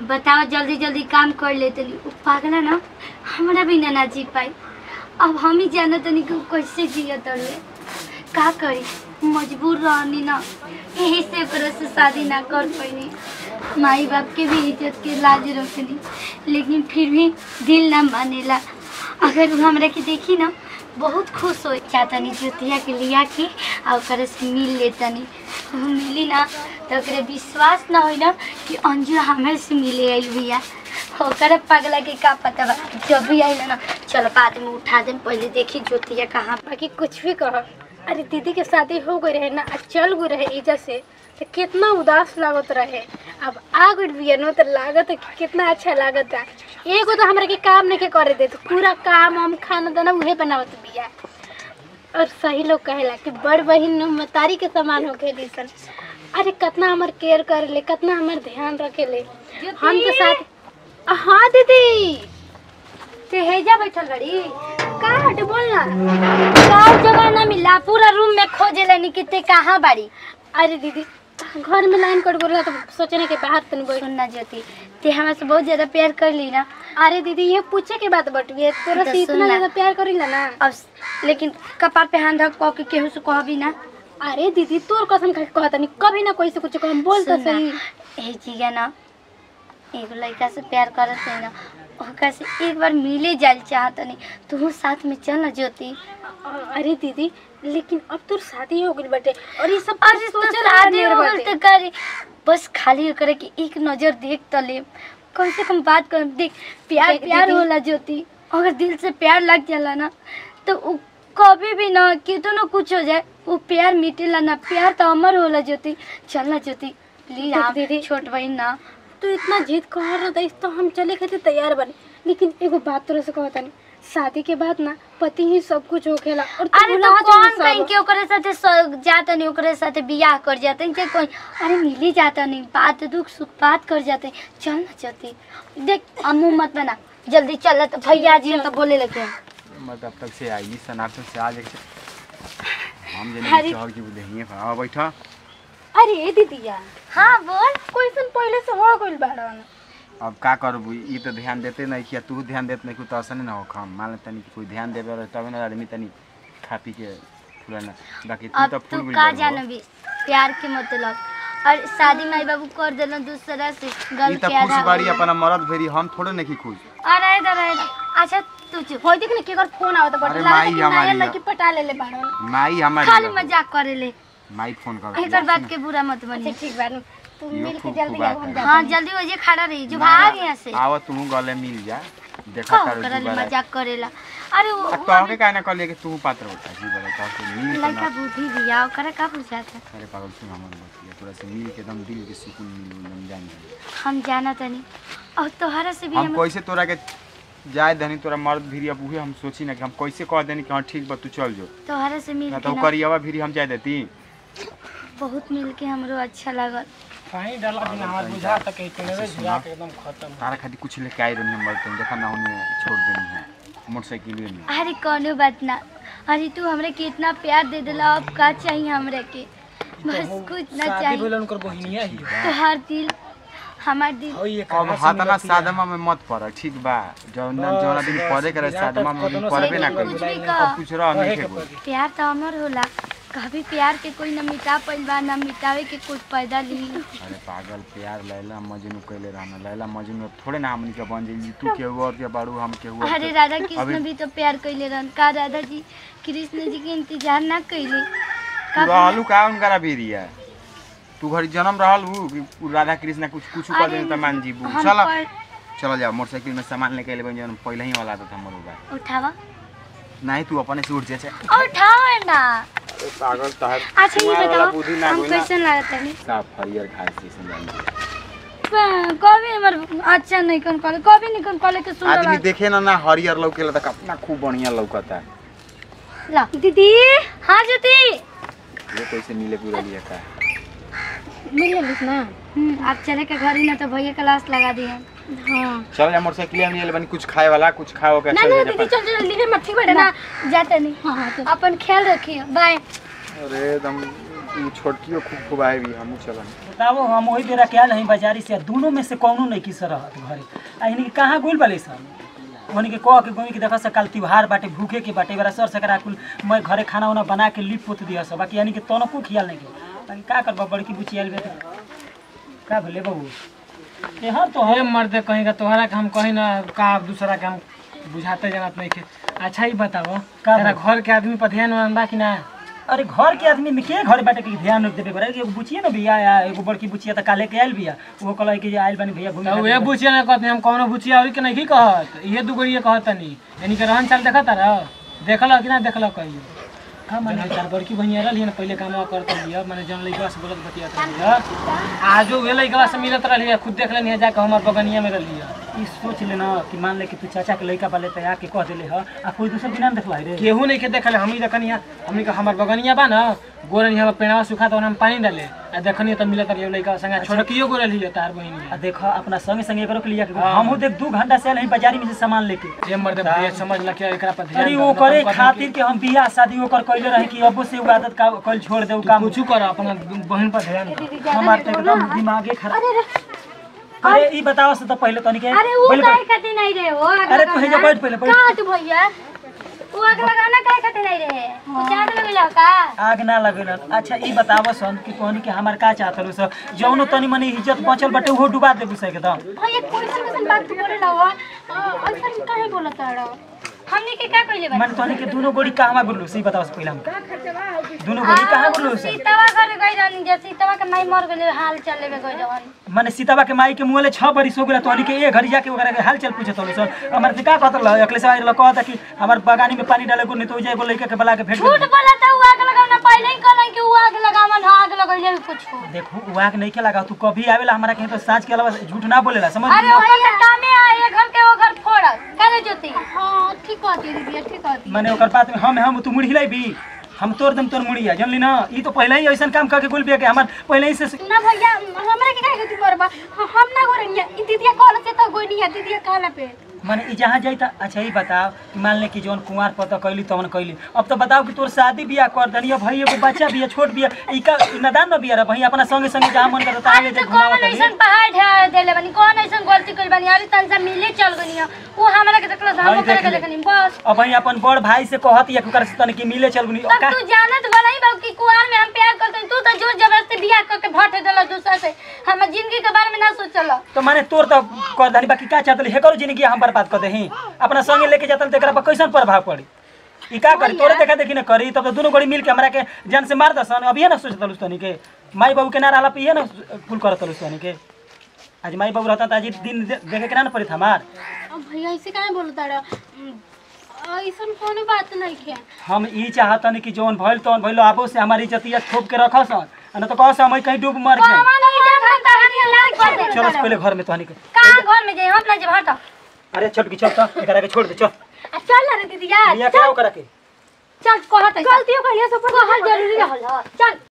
बताओ जल्दी जल्दी काम कर ले तनी उ पागला ना हमरा भी ना ना जी पाई अब हम ही जाना तनी कि उ कैसे जिया तड़े का करी मजबूर रहनी ना यही से ओकरा से शादी ना कर पैनी माई बाप के भी इज्जत के लाज रखनी लेकिन फिर भी दिल ना मानेला अगर उ हमरा के देखी ना बहुत खुश हो चाहतनी ज्योतिया के लिया के आ ओकरा से मिल लेतनी उ मिली ना तो ओकरे विश्वास ना होई ना कि अंजू हमारे से मिले आइल बिया ओकरा पगला के का पता बा जब भी आइल ना चलो बाद में उठा देम पहले देखी ज्योतिया कहाँ बाकी कुछ भी कह अरे दीदी के शादी हो गई रहे ना आ चल गई रहे इज्जत से तो कितना उदास लागत रहे अब आ गई बिया नो तो लागत है कि कितना अच्छा लागत है एगो तो हमरा के काम नहीं के करे दे तो पूरा काम हम खाना दाना उहे बनावत बिया और सही लोग कहेला कि बड़ बहिन मतारी के समान होके सन अरे कितना हमर केयर करे ले कितना हमर ध्यान रखे ले हम तो साथ हाँ दीदी ते हेजा बैठल बड़ी का हट बोल ना का जगह ना मिला पूरा रूम में खोजे लेनी कि ते कहाँ बाड़ी अरे दीदी घर में लाइन कट बोला तो सोचने के बाहर तनी बैठ सुनना ज्योति ते हमरा से बहुत ज्यादा प्यार कर ली ना अरे दीदी ये पूछे के बात बटुए तोरा तो से सुन इतना ना। ज्यादा प्यार करीला ना अब लेकिन कपार पे हाथ रख कह के केहू से कहबी ना अरे दीदी तोर कसम खा के कहता नहीं कभी ना कोई से कुछ कह बोल तो सुन ना, सही ए जिया ना एगो लड़का से प्यार करत है ना ओकरा से एक बार मिले जाल चाहत नहीं तू साथ में चल ना ज्योति अरे दीदी लेकिन अब तोर शादी हो गई बटे और ये सब अरे तो सोचल शादी आदमी हो गइल बटे। तो करे बस खाली करे कि एक नजर देख तो ले कम से कम बात कर देख प्यार देख प्यार दीदी। होला ज्योति अगर दिल से प्यार लग जाला ना तो उ कभी भी ना कितनो कुछ हो जाए वो प्यार मिटेला ना प्यार तो अमर होला ज्योति चल ना ज्योति प्लीज देख आप दीदी। छोट बहन ना तू इतना जिद कर रहा था तो हम चले खातिर तैयार बने लेकिन एगो बात तोरा से कहता नहीं शादी के बाद ना पति ही सब कुछ होखेला और तू अरे भुला तो जा कौन सब। कहीं के ओकरे साथे स- जाता नहीं ओकरे साथे बियाह कर जाते हैं कोई अरे मिली जाता नहीं बात दुख सुख बात कर जाते हैं चल ना चलती देख अम्मू मत बना जल्दी चल तो भैया जी तो बोले लगे मैं तब तक से आई सनातन से आ जाके हम जे अरे- नहीं चहल की बुझे हां बैठा अरे दीदिया हाँ बोल क्वेश्चन पहले से हो गइल बाड़न अब का करबू ई तो ध्यान देते नहीं किया तू ध्यान देते नहीं तो ऐसा नहीं ना हो हम मान ले तनी कि कोई ध्यान देवे रहे तब ना आदमी तनी खा पी के फुलाना बाकी तू अब तो तू फूल का जानबी प्यार के मतलब और शादी माई बाबू कर देना दूसरा से ई गल तो के खुश आधा बाड़ी होला। अपना मरद भेरी हम थोड़े नहीं खुश अरे इधर इधर अच्छा तू चुप होई देख ना केकर फोन आवत बटे अरे लागत माई कि हमारी नया है। लड़की पटा लेले बाड़न माई खाली हमारी मजाक करे ले माई फोन कर एकर बात के बुरा मत अच्छा बनी ठीक बा तू यो मिल के खूब जल्दी खूब आ बात हम है। जा हाँ जल्दी हो जे खड़ा रही जो भाग यहाँ से आवा तू गले मिल जा देखा कहो कर करल दोबारा मजाक करेला अरे वो अब तो के कहना कहलिए कि तू पात्र होता जी बोले तो मिल के लड़का ना बुद्धि दिया ओकरा का पूछाता अरे पागल सुन हमर बतिया तोरा से मिल के एकदम दिल के सुकून मिल एकदम जान जाए हम जाना तनी और तोहरा से भी हम हम कैसे तोरा के जाए धनी तोरा मर्द भीरी अब उहे हम सोची ना कि हम कैसे कह देनी कि हाँ ठीक बा तू चल जो तोहरा से मिल ना के तो ना करियावा भीरी हम जाए देती बहुत मिल के हमरो अच्छा लागल पानी डाला बिना हमार बुझा तक के पेड़वे झुरा के एकदम खत्म तारा खातिर कुछ लेके आई रही हम बर्तन देखा ना उन्हें छोड़ देनी है मोटरसाइकिल में अरे कोनो बात ना अरे तू हमरे के इतना प्यार दे दिला अब का चाहिए हमरे के बस कुछ ना शादी चाहिए भेल उनकर बहिनिया ही तोहार दिल हमार दिल होई एक अब हाथना सादमा में मत पड़ ठीक बा जौन बस, जौन दिन बस, पड़े करे यहाँ तक सादमा में कतनो पड़बे ना लेकिन करी कुछ भी कह अब कुछ रह नहीं के बोल प्यार तो अमर होला कभी प्यार के कोई न मिटा पाइल बा न मिटावे के कुछ पैदा ली अरे पागल प्यार लैला मजनू कैले रहना लैला मजनू थोड़े ना हमनी के बन जाई तू केहू और के बाड़ू हम केहू और अरे के- राधा कृष्ण अभी- भी तो प्यार कैले रहन का राधा जी कृष्ण जी के इंतजार ना कैले तू रहलू का उनकरा भीरिया तू घरी जन्म रहलू कि उ राधा कृष्ण कुछ कुछ कर अरे, देनी त मान जीबू हम चल पर- चल जा मोटरसाइकिल में सामान लेके अइले जौन पहले ही वाला था हमर होगा उठावा नहीं तू अपने से उठ जा उठाओ ना पागल तहर अच्छा ये बताओ हम कैसन लागत है साफ हरियर घास जैसे जानी कभी हमर अच्छा नहीं कन कॉले कभी नहीं कन कॉले के सुन आदमी देखे ना ना हरियर लौकेला त कितना खूब बढ़िया लौकता ला दीदी हाँ ज्योति ये कैसे मिले पूरा लिया का मिल लिस ना हम्म, आप चले के घर ही ना तो भैया क्लास लगा दिए हाँ चल जा मोटरसाइकिल में ले बनी कुछ खाए वाला कुछ खाओ के ना चल ना जा दीदी चल चल लिखे मत ठीक बेटा ना ना जाते नहीं हाँ हाँ चल अपन ख्याल रखिए बाय अरे एकदम उ छोटकियो खूब खूब आए भी हमहू चलन बताओ हम वही बेरा क्या नहीं बाजारी से दोनों में से कौनो नहीं किस रहत घरे आ इनके कहाँ गुल बाले सब ओहनी के कह के गोमी के देखा से कल त्योहार बाटे भूखे के बाटे बेरा सर सकरा कुल मैं घरे खाना उना बना के लिप पोत दिया सब बाकी यानी कि तोनो को खियाल नहीं के बाकी का करबा बड़की बुची आइल बे त। का भले बाबू ए हर तो हे मर्द कहीं का तोहरा के हम कहीं ना का दूसरा के हम बुझाते जानत नहीं के अच्छा ही बताओ का तेरा बताओ? घर के आदमी पर ध्यान वान बा कि ना अरे घर के आदमी में के घर बाटे के ध्यान रख देबे बड़ा एगो बुचिया ना भैया या एगो बड़की बुचिया त काले के आइल बिया वो कहला कि जे आइल बानी भैया घूमे तो वे खातिर। बुचिया ना कहते हम कौनो बुचिया और के नहीं कहत ये दुगो ये कहत नहीं यानी के रहन चाल देखत रह देखल कि ना देखल कहियो का माने जन चार बड़की बहिनी रहली ना पहले काम करत लिया माने जन लइका से बोलत बतियात रही आजो वे लइका से मिलत रहली खुद देख लेनी जाके हमर बगनिया में रहली ई सोच ले ना कि मान ले कि तू चाचा के लड़का बाले तैयार के कह देले ह आ कोई दूसर बिना न देखला रे केहू नहीं के देखल हमनी देखनी हमनी के हमर बगनिया बा ना गोरनी हम पेड़वा सुखा तो हम पानी डाले आ देखनी तो मिलत रही लइका संगे छोटकियो गोरल ही तार बहिनी आ देखो अपना संगे संगे एकरो के लिया के हमहू देख दू घंटा से नहीं बाजारी में से सामान लेके ये मर्द भैया समझ ला के एकरा पर ध्यान अरे दो, वो ना तो करे हम कहते खातिर के हम बियाह शादी ओकर कइले रही कि अबो से उ आदत का कल छोड़ दे उ कि काम कुछ कर अपना बहन पर ध्यान दो। दीदी हमार ज्यादा तो देखो एकदम ना दिमागे खराब अरे ई बताओ से तो पहले तनी के अरे वो पहले काहे खातिर नहीं रहे हो आग अरे तू हे जा लगाना? बैठ पहले बैठ कहाँ तू भैया वो आग लगाना काहे खातिर नहीं रहे कुछ आग लगेला का आग ना लगेलन अच्छा ई बताव सन कि तोहनी के हमार का चाहत रहो सर जौनो तनी मनी इज्जत बचल बटे उहो डुबा देबू से एकदम भैया कोई सन कैसन बात तू बोले ना हो ऐसा काहे बोलत रहो हमने के का कइले बा माने तोहनी के दुनो गोड़ी कहवा गुरलू से ई बताओ से पहले हम दुनो गोड़ी कहाँ गुरलू से सीतावा घर गई रहनी जे सीतावा के माई मर गेले हाल चल लेबे गई रहन माने सीताबा के माई के मुँहले छह बरिस हो गेला तोहनी के ए घरी जाके ओकरा के हाल चल पूछत हो सर हमार से का कहत रह अखले से आइल कहता कि हमार बगानी में पानी डाले को नहीं तो जाए बोले के बला के भेट झूठ दे। बोला था वो आग लगाना पहले ही कहलन कि वो आग लगावन आग लगइले कुछ देखो उहा के नहीं के लगा तू कभी आवेला हमारा कहीं तो साँझ के अलावा झूठ ना बोलेला समझ अरे ओकर के कामे आए घर के वो घर फोड़ करे जोती हाँ ठीक कहती है दीदी ठीक कहती माने ओकर बात में हम हम तू मुड़ी हिलाई भी हम तोड़ दम तोर मुड़िया जानली ना ई तो पहले ही ऐसा काम करके गुल बिया के हमार पहले ही से ना भैया हमरा के काहे गति करबा हम ना गोरनिया ई दीदिया कहल से तो गोनिया दीदिया कहला पे माने ई जहाँ जाई त अच्छा ही बताओ कि मान ले कि जौन कुंवार पता कैली तवन कैली अब तो बताओ कि तोर शादी बियाह कर दनी अब भाई एगो बच्चा बिया छोट बिया ई का ई नदान न बिया रे भाई अपना संगे संगे जहाँ मन करता आगे अरे जे तो घुमावत कौन रही ऐसन पहाड़ ढा देले बनी कौन ऐसन गलती कइल बनी अरे तन से मिले चल गनी हो। वो हमरा के देखला भाई हम करे देख के ले। देखनी बस अब भाई अपन बड़ भाई से कहत या कर से तन कि मिले चल गुनी तब तू जानत वाला ही बाबू कि कुआर में हम प्यार करते हैं, तू तो जोर जबरदस्ती बियाह करके भट देला दूसरा से हम जिंदगी के बारे में ना सोचल तो माने तोर तो कर दनी बाकी का चाहतली हे करो जिंदगी हम बर्बाद कर देही अपना संगे लेके जातल त एकरा पर कैसन प्रभाव पड़ी ई का करी तोरे देखा देखी न करी तब तो दोनों गोड़ी मिल के हमरा के जान से मार दसन अभी ना सोचतल उस्तनी के माई बाबू के ना रहला पे ये ना फुल करतल उस्तनी के आज माई बाबू रहता त आज ई दिन दे- देखे के ना न पड़ी हमार अब भैया ऐसे काहे बोलता रहा ऐसन कोनो बात नहीं है हम ई चाहतनी कि जौन भइल तौन भइल आबो से हमारी इज्जतिया छोप के रखसन आ न तो कहस हम कहीं डूब मर जाए कौन इज्जत हम तहनी ना कर दे चलो पहले घर में तहनी के कहां घर में जाए हम ना जे हट अरे छोटकी चल त एकरा के छोड़ दे चल आ चल ना रे दीदी यार लिया के आओ करा के चल कहत गलतियों कहिए सब कहल जरूरी रहल ह। चल